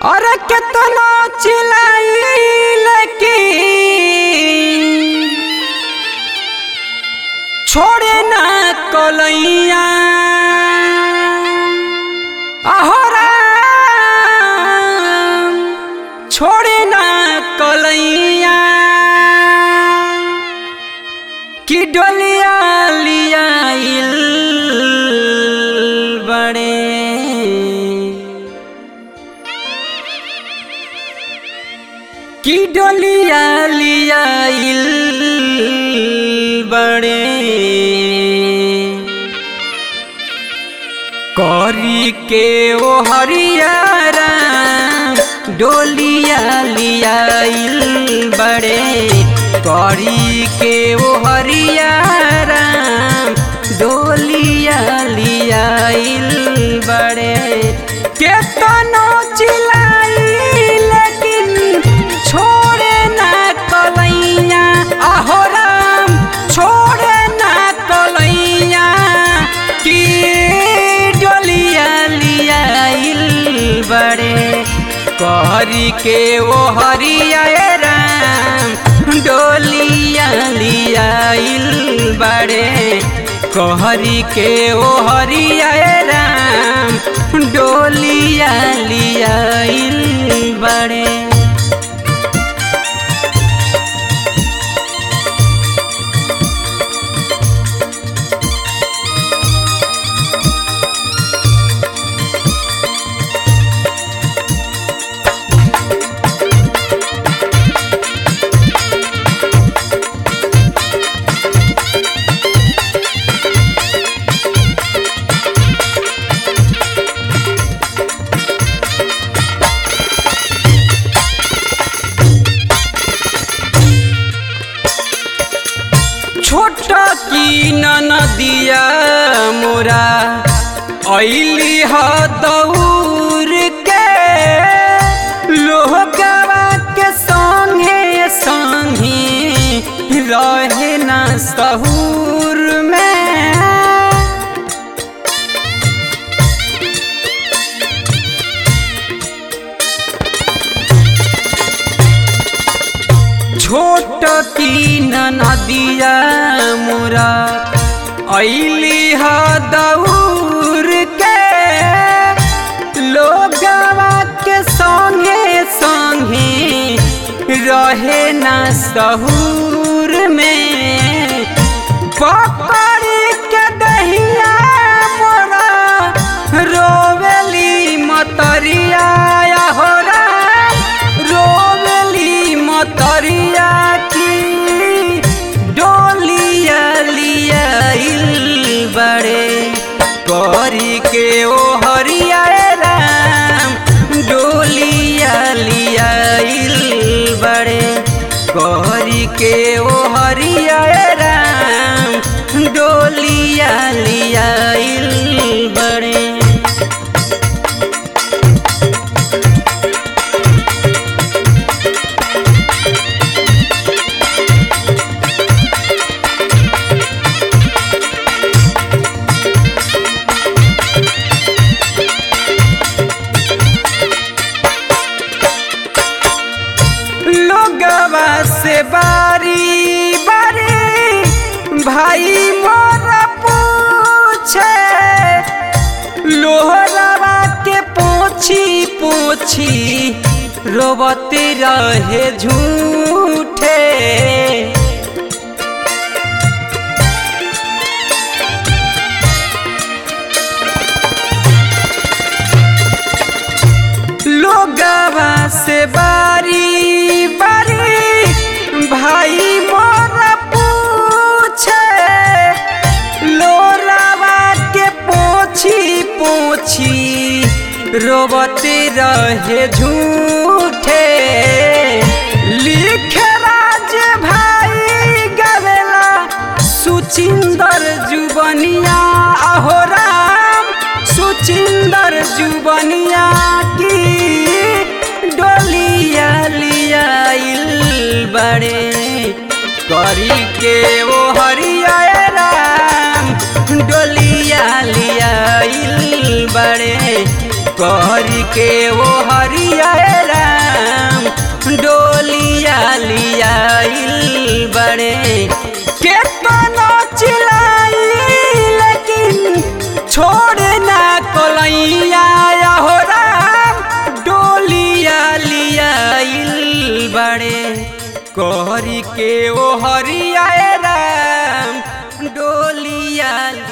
अरे केतना चिल्लाइल की छोड़े ना कलैया अहोरा छोड़े ना कलैया कि डोलिया लिया बड़े कि डोलिया लिया बड़े करी के ओ हरियारा डोलिया लिया बड़े करी के ओ हरियारा डोलिया लिया बड़े केतनो चिल्लाई लेकिन छोड़े ना कलैया आहो राम छोड़े ना कलैया कि डोलिया लिया बड़े कहरी के ओ हरिया राम डोलिया लिया बड़े कहरी के ओ हरिया राम डोलिया लिया बड़े छोट की नदिया मोरा ऐली ह दौर के लोहगवा के संगे संगे रहे न सहूर में छोट की नदिया मोरा ऐली ह दौर के लोगवा के संगे संगे रहे न सहूर में पकड़ के दहिया मोरा रोवेली मतरिया हो राम रोवेली मतरिया की डोलिया लिया बड़े करी के ओ हरिया राम डोलिया लिया बड़े करी के ओ हरिया राम डोलिया लिया बड़े लोगवा से बारी बारी भाई मोरा पूछे लोहरावा के पोछी पोछी रोबते रहे झूठे लोगवा से बारी बारी भाई मोरा पूछे लोरावा के पोछी पोछी रोबते रहे झूठे लिखे राज भाई गवेला सुचिंदर जुबनिया अहो राम सुचिंदर जुबनिया की डोलिया लिया बड़े करी के वो हरिया राम डोलिया लिया बड़े कहरी के वो हरिया राम डोलिया लियाइल बड़े केतनो चिलाई लेकिन छोड़े ना कोलैया हो राम डोलिया लियाइल बड़े कहरी के वो हरिया राम डोलिया